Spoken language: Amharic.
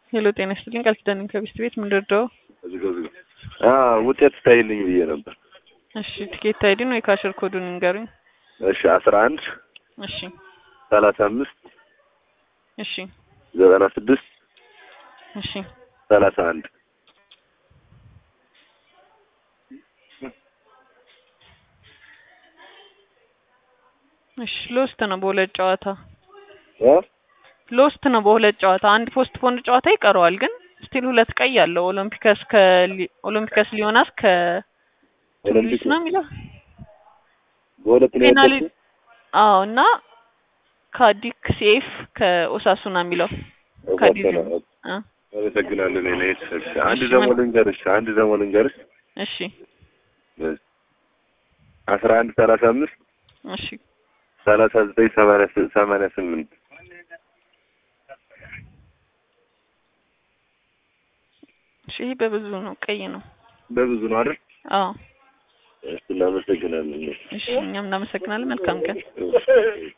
ሄሎ ጤና ይስጥልኝ ቃል ኪዳን ነኝ ከቢስት ቤት ምን ልርዳው? ውጤት ስታይልኝ ብዬ ነበር። እሺ ቲኬት አይዲን ወይ ካሽር ኮዱን ንገሩኝ። እሺ አስራ አንድ እሺ ሰላሳ አምስት እሺ ዘጠና ስድስት እሺ ሰላሳ አንድ እሺ ሎስት ነው በሁለት ጨዋታ እ ሎስት ነው በሁለት ጨዋታ አንድ ፖስት ፖንድ ጨዋታ ይቀረዋል ግን ስቲል ሁለት ቀይ አለው ኦሎምፒከስ ከ ኦሎምፒከስ ሊዮናስ ከ ቱኒስ ነው የሚለው በሁለት ነው ፔናሊ ያለችው? አዎ እና ካዲክ ሴፍ ከኦሳሱና የሚለው ካዲዝ እወዳለሁ። እ አመሰግናለሁ። እኔ ነኝ። እሺ አንድ እሺ፣ ደግሞ ምን- ልንገርሽ አንድ ደግሞ ልንገርሽ እሺ አስራ አንድ ሰላሳ አምስት እሺ ሰላሳ ዘጠኝ ሰማንያ ስ- ሰማንያ ስምንት እሺ ይሄ በብዙ ነው ቀይ ነው በብዙ ነው አይደል? አዎ እሺ እናመሰግናለን። እሺ እኛም እናመሰግናለን መልካም ቀን እሺ።